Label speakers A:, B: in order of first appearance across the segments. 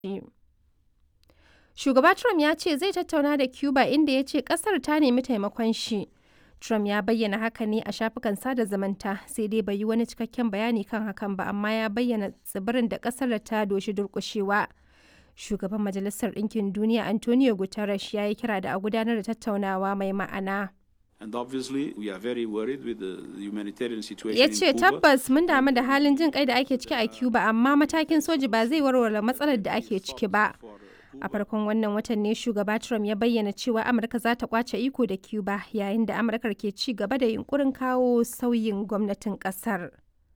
A: Shugaba Trump ya ce zai tattauna da Cuba inda ya ce ƙasar ta nemi taimakon shi. Trump ya bayyana haka ne a shafukan sada zumunta sai dai bai yi wani cikakken bayani kan hakan ba amma ya bayyana tsibirin da ƙasar da ta doshi durƙushewa. Shugaban Majalisar Ɗinkin Duniya Antonio Guterres ya yi kira da a gudanar da tattaunawa mai ma'ana.
B: And obviously, we are very worried with the humanitarian situation
A: Ya
B: in
A: ce
B: Cuba.
A: tabbas mun damu da halin jin kai da ake ciki a Cuba amma matakin soji ba zai warware matsalar da ake ciki ba. A farkon wannan watan ne shugaba Trump ya bayyana cewa Amurka za ta kwace iko da Cuba yayin da Amurkar ke ci gaba da yunkurin kawo sauyin gwamnatin kasar.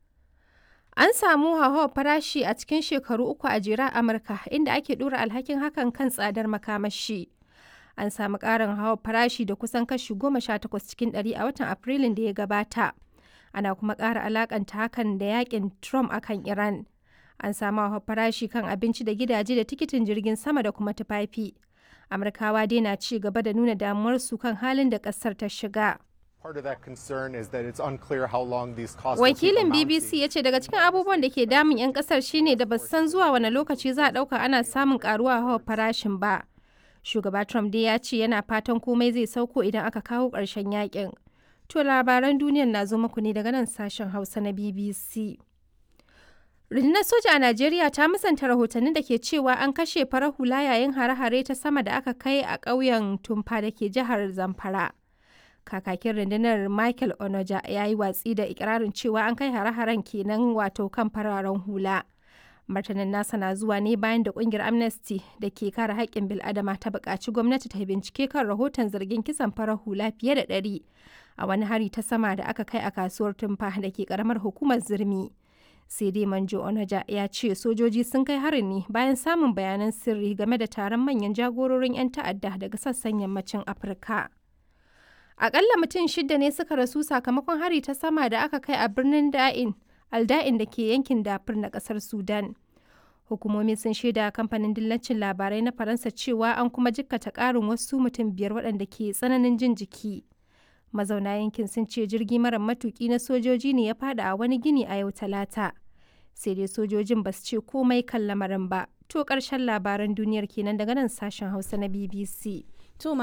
A: An samu hauhawar farashi a cikin shekaru uku a jere a Amurka inda ake dora alhakin hakan kan tsadar makamashi. An samu ƙarin hauhawar farashi da kusan kashi goma sha takwas cikin ɗari a watan Afrilun da ya gabata. Ana kuma ƙara alakanta hakan da yakin Trump akan Iran. An samu hauhawar farashi kan abinci da gidaje da tikitin jirgin sama da kuma tufafi. Amurkawa dai na ci gaba da nuna damuwarsu kan halin da ƙasar ta shiga.
C: Part of that concern is that it's unclear how long these costs will keep
A: Wakilin
C: amounting.
A: BBC ya ce daga cikin abubuwan da ke damun 'yan kasar shine da ba su san zuwa wani lokaci za a ɗauka ana samun karuwa hawa farashin ba. Shugaba Trump dai ya ce yana fatan komai zai sauko idan aka kawo ƙarshen yakin. To labaran duniyar na zo muku ne daga nan sashen Hausa na BBC. Rundunar soja a Najeriya ta musanta rahotannin da ke cewa an kashe farar hula yayin hare-hare ta sama da aka kai a ƙauyen Tumfa da ke jihar Zamfara. Kakakin rundunar Michael Onoja ya yi watsi da ikirarin cewa an kai hare-haren kenan wato kan fararen hula. Martanin nasa na zuwa ne bayan da kungiyar Amnesty da ke kare haƙƙin bil'adama ta buƙaci gwamnati ta bincike kan rahoton zargin kisan farar hula fiye da ɗari a wani hari ta sama da aka kai a kasuwar Tumfa da ke ƙaramar hukumar Zirmi. sai dai manjo onaja ya ce sojoji sun kai harin ne bayan samun bayanan sirri game da taron manyan jagororin 'yan ta'adda daga sassan yammacin afirka akalla mutum shida ne suka rasu sakamakon hari ta sama da aka kai a birnin da'in alda'in da ke yankin dafur na kasar sudan hukumomi sun shaida kamfanin dillacin labarai na faransa cewa an kuma jikkata karin wasu mutum biyar waɗanda ke tsananin jin jiki mazauna yankin sun ce jirgi mara matuki na sojoji ne ya fada a wani gini a yau talata sai dai sojojin ba su ce komai kan lamarin ba to ƙarshen labaran duniyar kenan daga nan sashen hausa na bbc
D: To